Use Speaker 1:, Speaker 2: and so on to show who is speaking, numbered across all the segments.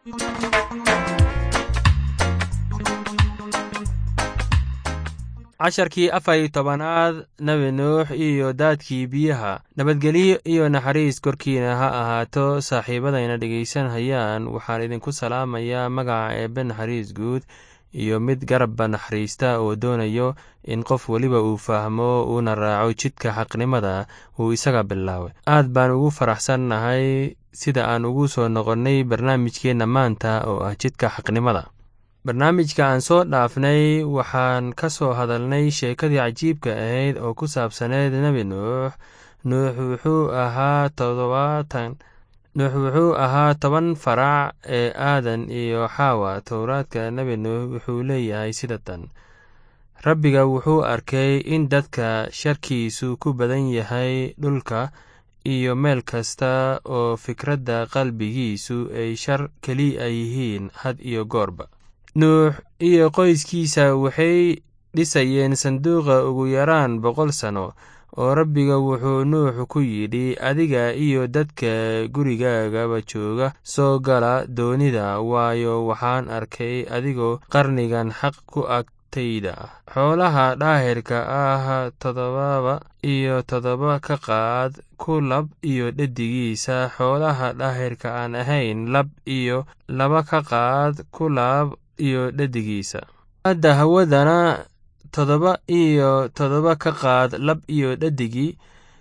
Speaker 1: casharkii afar iyo tobanaad nebi nuux iyo daadkii biyaha nabadgelyo iyo naxariis korkiina ha ahaato saaxiibadayna dhegaysanhayaan waxaan idinku salaamayaa magaca eebbe naxariis guud iyo mid garabba naxariista oo doonayo in qof weliba uu fahmo uuna raaco jidka xaqnimada uu isaga bilaabay aad baan ugu faraxsannahay sida aan ugu soo noqonnay barnaamijkeenna maanta oo ah jidka xaqnimada barnaamijka aan soo dhaafnay waxaan ka soo hadalnay sheekadii cajiibka ahayd oo ku saabsaneyd nebi nuux nuux wuxuu ahaa todobaatan nuux wuxuu ahaa toban farac ee aadan iyo xaawa towraadka nebi nuux wuxuu leeyahay sida tan rabbiga wuxuu arkay in dadka sharkiisu ku badan yahay dhulka iyo meel kasta oo fikradda qalbigiisu ay shar keliya yihiin had iyo goorba nuux iyo qoyskiisa waxay dhisayeen sanduuqa ugu yaraan boqol sano oo rabbiga wuxuu nuux ku yidhi adiga iyo dadka gurigaagaba jooga soo gala doonida waayo waxaan arkay adigoo qarnigan xaq ku agtayda ah xoolaha dhaahirka ah toddobaba iyo toddoba ka qaad ku lab iyo dhedigiisa xoolaha dhaahirka aan ahayn lab iyo laba ka qaad ku laab iyo dhedigiisa hadda hawadana toddoba iyo toddoba ka qaad lab iyo dhadigii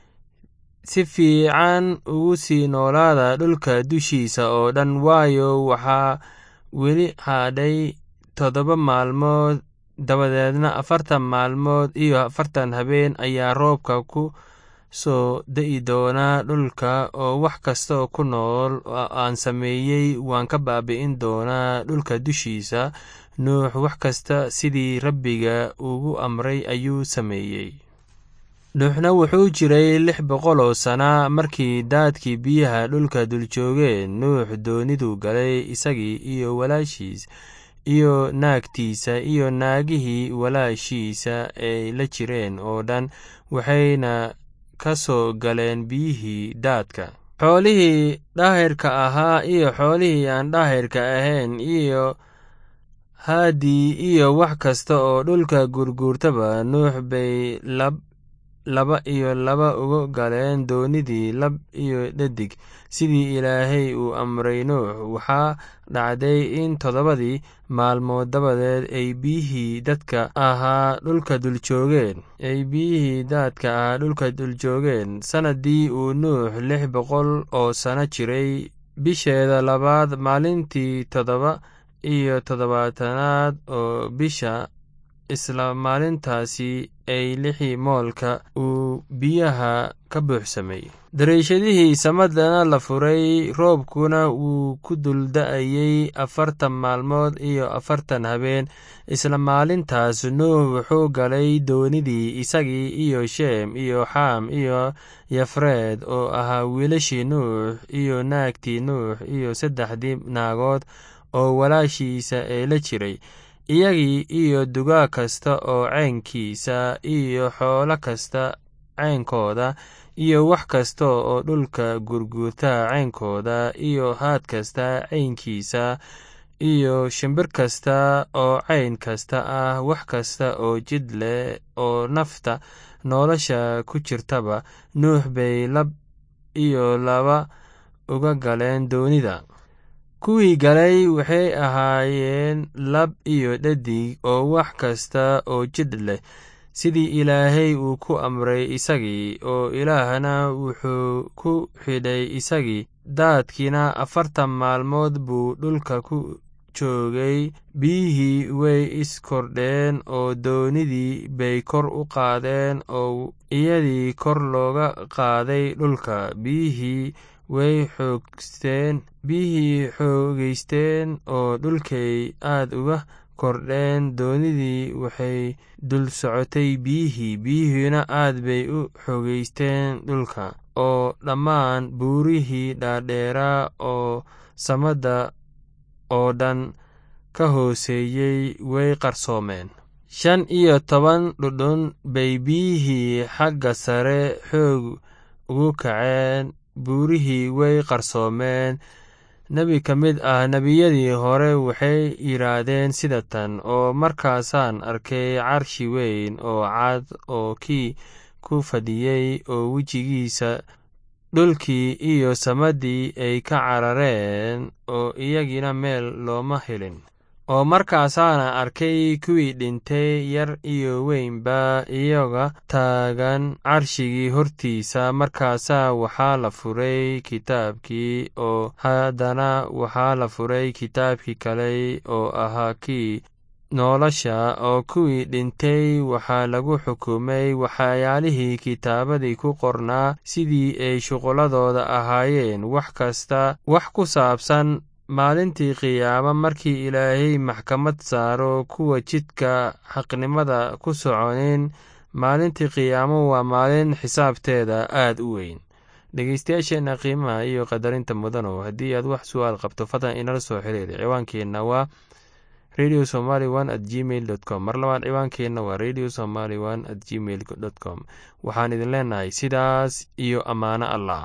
Speaker 1: si fiican ugu sii noolaada dhulka dushiisa oo dhan waayo waxaa weli hadhay toddoba maalmood dabadeedna afartan maalmood iyo afartan habeen ayaa roobka ku soo da'i doonaa dhulka oo wax kastaoo ku nool oo aan sameeyey waan ka baabi'in doonaa dhulka dushiisa nuux wax kasta sidii rabbiga ugu amray ayuu sameeyey nuuxna wuxuu jiray lix boqol oo sana markii daadkii biyaha dhulka duljoogeen nuux dooniduu galay isagii iyo walaashiis iyo naagtiisa iyo naagihii walaashiisa ay la jireen oo dhan waxayna ka soo galeen biyihii daadka xoolihii dhaahirka ahaa iyo xoolihii aan dhaahirka ahayn iyo haadii iyo wax kasta oo dhulka gurguurtaba nuux bay lab laba iyo laba uga galeen doonidii lab iyo dhadig sidii ilaahay uu amray nuux waxaa dhacday in toddobadii maalmood dabadeed ay biyihii dadka ahaa dhulka duljoogeen ay biyihii daadka ahaa dhulka duljoogeen sannaddii uu nuux lix boqol oo sano jiray bisheeda labaad maalintii toddoba iyo toddobaatanaad oo bisha isla maalintaasi ay lixii moolka uu biyaha ka buuxsamay dariishadihii samadana la furay roobkuna wuu ku dulda'ayey afartan maalmood iyo afartan habeen isla maalintaas nuux wuxuu galay doonidii isagii iyo sheem iyo xaam iyo yafreed oo ahaa wiilashii nuux iyo naagtii nuux iyo saddexdii naagood oo walaashiisa ee la jiray iyagii iyo dugaag kasta oo ceynkiisa iyo xoolo kasta ceynkooda iyo wax kasta oo dhulka gurguurta ceynkooda iyo haad kasta ceynkiisa iyo shimbir kasta oo ceyn kasta ah wax kasta oo jid leh oo nafta nolosha ku jirtaba nuux bay lab iyo laba uga galeen doonida kuwii galay waxay ahaayeen lab iyo dhadig oo wax kasta oo jidh leh sidii ilaahay uu ku amray isagii oo ilaahna wuxuu ku xidhay isagii daadkiina afartan maalmood buu dhulka ku joogay biyihii way iskordheen oo doonidii bay kor u qaadeen oo iyadii kor looga qaaday dhulka biyihii way xoogsteen biyihii xoogeysteen oo dhulkay aad uga kordheen doonidii waxay dul socotay biyihii biyihiina aad bay u xoogeysteen dhulka oo dhammaan buurihii dhaadheeraa oo samadda oo dhan ka hooseeyey way qarsoomeen shan iyo toban dhudhun bay biyihii xagga sare xoog ugu kaceen buurihii way qarsoomeen nebi ka mid ah nebiyadii hore waxay yidhaahdeen sida tan oo markaasaan arkay carshi weyn oo cad oo kii ku fadhiyey oo wejigiisa dhulkii iyo samadii ay ka carareen oo iyagina meel looma helin oo markaasaana arkay kuwii dhintay yar iyo weynba iyaga taagan carshigii hortiisa markaasaa waxaa la furay kitaabkii oo haddana waxaa la furay kitaabkii kale oo ahaa kii nolosha oo kuwii dhintay waxaa lagu xukumay waxyaalihii kitaabadii ku qornaa sidii ay shuqulladooda ahaayeen wax kasta wax ku saabsan maalintii qiyaamo markii ilaahay maxkamad saaro kuwa jidka xaqnimada ku soconin maalintii qiyaamo waa maalin xisaabteeda aad u weyn dhegeystayaasheenna qiimaha iyo qadarinta mudanow haddii aad wax su-aal qabto fadlan inala soo xiriiri ciwaankeenna waa radio somaly one at gmail dot com mar labaad ciwaankeenna waa radio somaly one at gmail dot com waxaan idin leenahay sidaas iyo ammaano allah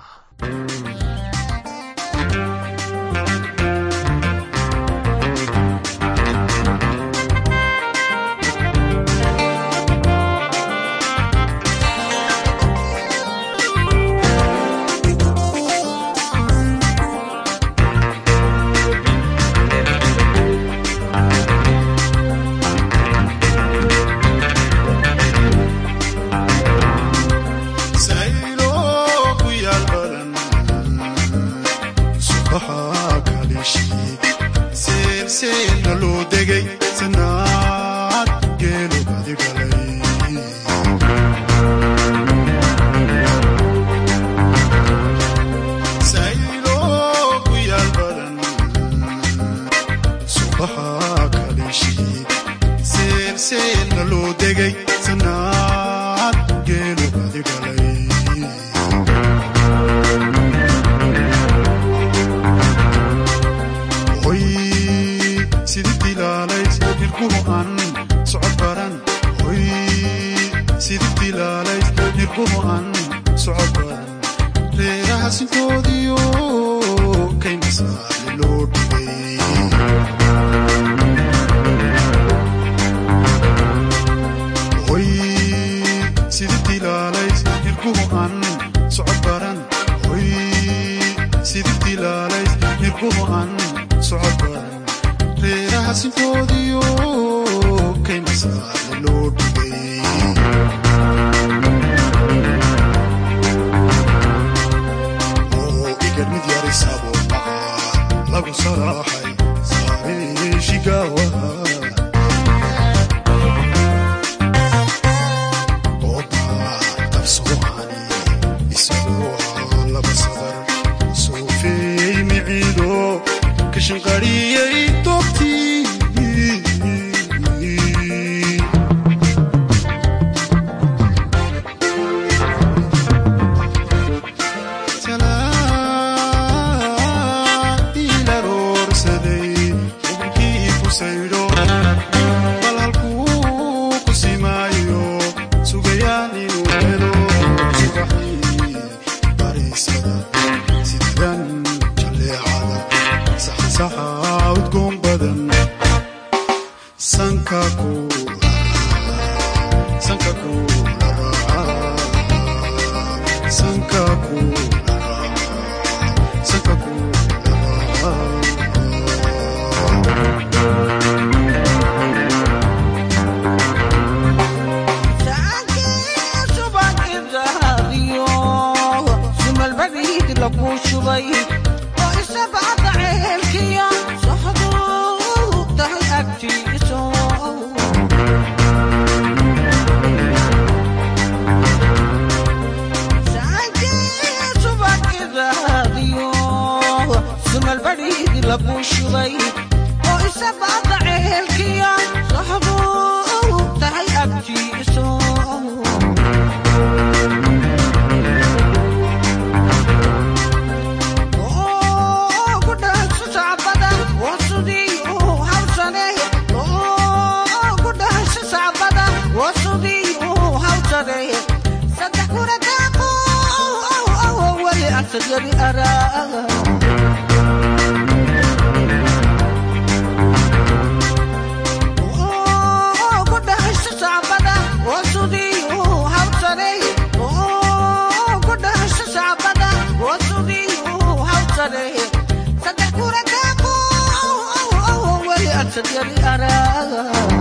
Speaker 2: asad yari araag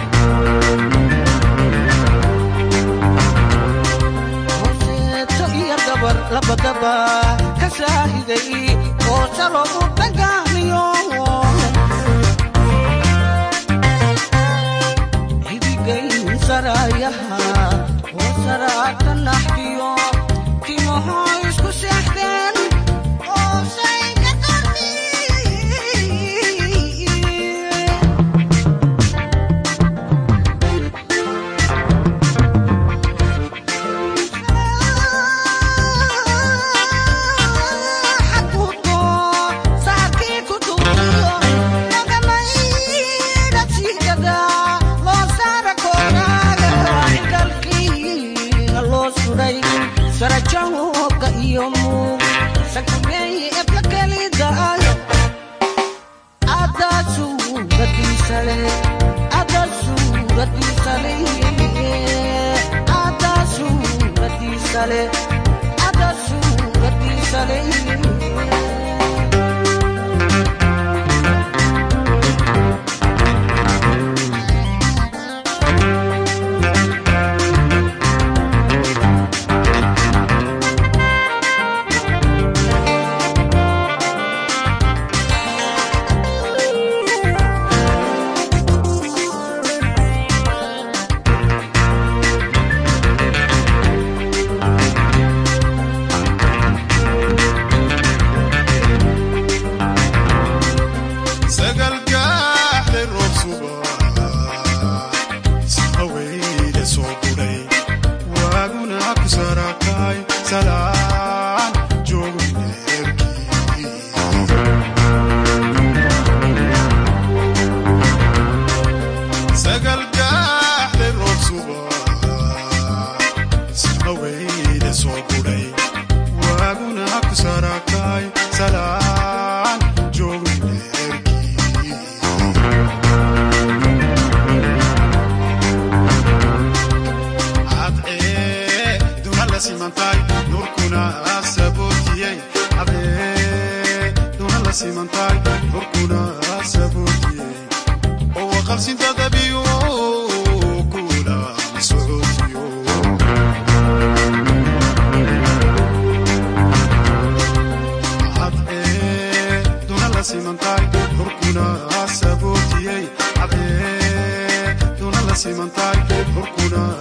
Speaker 2: horseeto iyo gabar labadaba ka saahiday oo salo u dagaamiyo hidigayn sarayaha oo saraata naxdiyo timaho isku seexdeen oo sayga qardi sarajooga iyo muug sakumeeye ebla kelidaayo adaa suuradiisale adaa suuradiisale adaa suuradiisale adaa suuradiisale
Speaker 3: sagalgaaxday roob suba sahaweyda soo budhay waaguna ku sarakay salaan joogu neerkii sagalgaaxday roob suba sahaweyda soo budhay waaguna ku sarakay salaan joogu neerkii cadcee duna la simantay nurkuna sabootiyey cadcee duna la simantay nurkuna sabootiyey oo waqabsinta dabiyo kula socootiyo cadcee duna la simantay nurkuna sabootiyey cadcee duna la simantay nurkuna